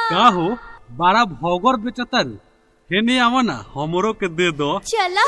का हो बारा भौगोर बेचतर हेने आवा ना हमरो के दे दो चला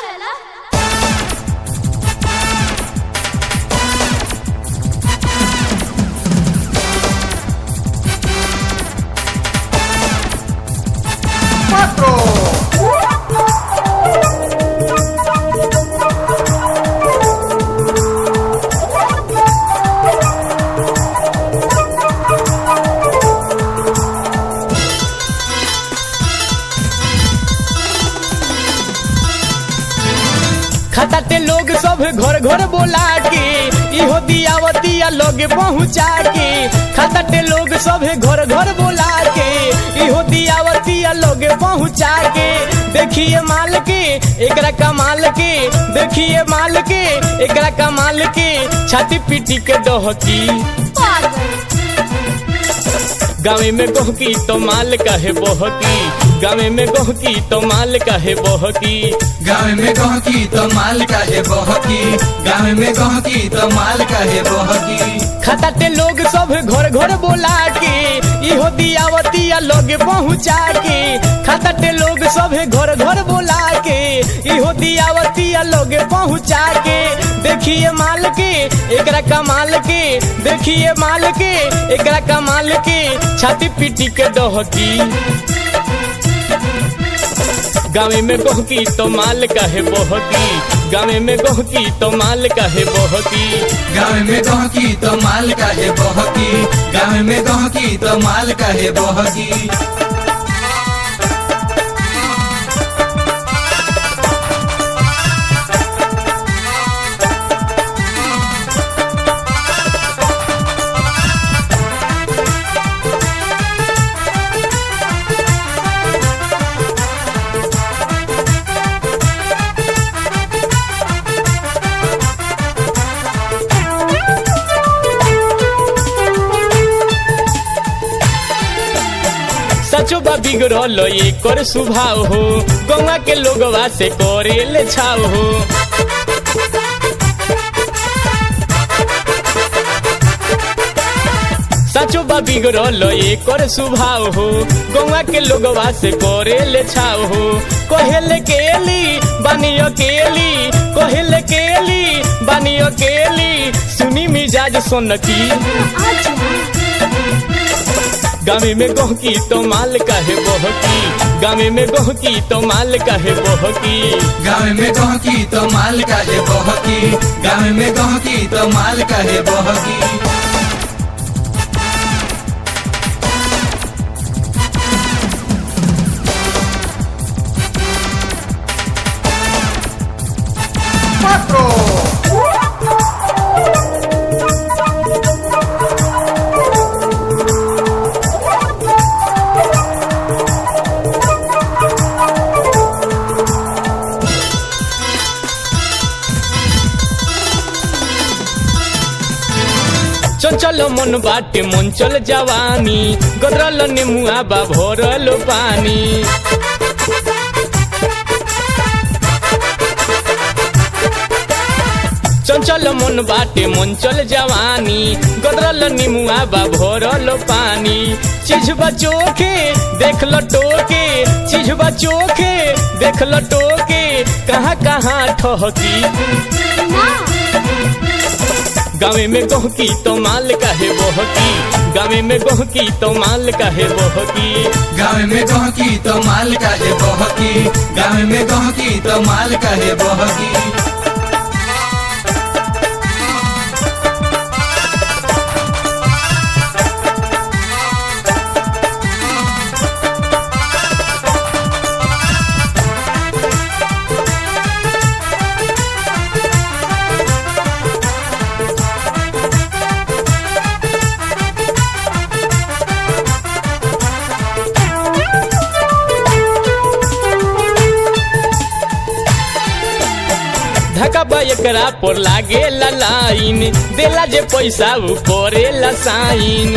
खताते लोग सब घर घर बोला के इहो दियावतिया लोग पहुँचा के खताते लोग सब घर घर बोला के इहो दियावतिया लोग पहुँचा के देखिए माल के एकरा कमाल के देखिए माल के एकरा कमाल के छाती पीटी के डहकी पागल गाँव में गोहकी तो माल कहे बहकी गाँव में गोहकी तो माल कहे बहकी गाँव में गहकी तो माल काहे बहकी गाँव में गहकी तो माल काहे बहकी खताते लोग सब घर घर बोला के इहो दियावतिया लोग पहुँचा के खताते लोग सब घर घर बोला के इहो दियावतिया लोग पहुँचा के देखिए माल के एकरा कमाल के देखिए माल के एकरा कमाल के छाती पीटी के डहकी गाँव में गोहकी तो माल कहे बहकी गाँव में गोहकी तो माल कहे बहकी गाँव में गहकी तो माल काहे बहकी गाँव में गहकी तो माल काहे बहकी सचो बा बिगड़ल एकर स्वभाव हो गौवा के लोगवा से करे ले छाव हो सचो बा बिगड़ल एकर स्वभाव हो गौवा के लोगवा से करे ले छाव हो कहेले केली बानी अकेली कहेले केली बानी अकेली सुनी मिजाज सोनकी आजा गाँव में गोहकी तो माल कहे बहकी गाँव में गोहकी तो माल कहे बहकी गाँव में गहकी तो माल काहे बहकी गाँव में गहकी तो माल काहे बहकी चंचल मन बाटे मंचल जवानी गदरल नेमुआ बा भरल पानी चंचल मन बाटे मंचल जवानी गदरल निमुआ बा भरल पानी चीज बचोके देख लो टोके चीज बचोके देख लो टोके कहाँ कहाँ ठहकी ना गाँव में गोहकी तो माल कहे बहकी गाँव में गोहकी तो माल कहे बहकी गाँव में गहकी तो माल काहे बहकी गाँव में गहकी तो माल काहे बहकी धक्का बा एकरा पर लागे ला लाइन देला जे पैसा उ करे ला साइन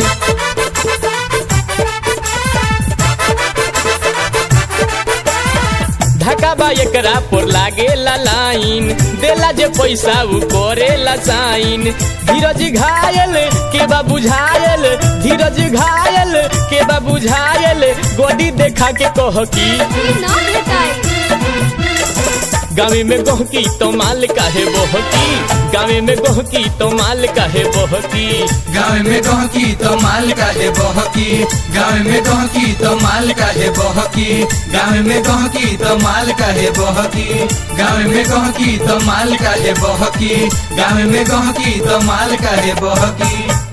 धक्का बा एकरा पर लागे ला लाइन देला जे पैसा उ करे ला साइन धीरज घायल के बा बुझायल धीरज घायल के बा बुझायल गोदी देखा के कह की ई ना भेटाई गावे में गोहकी तो माल काहे बहकी गावे में गोहकी तो माल काहे बहकी गाँव में गहकी तो माल काहे बहकी गाँव में गहकी तो माल काहे बहकी गाँव में गहकी तो माल काहे बहकी गाँव में गहकी तो माल काहे बहकी गाँव में गहकी तो माल काहे बहकी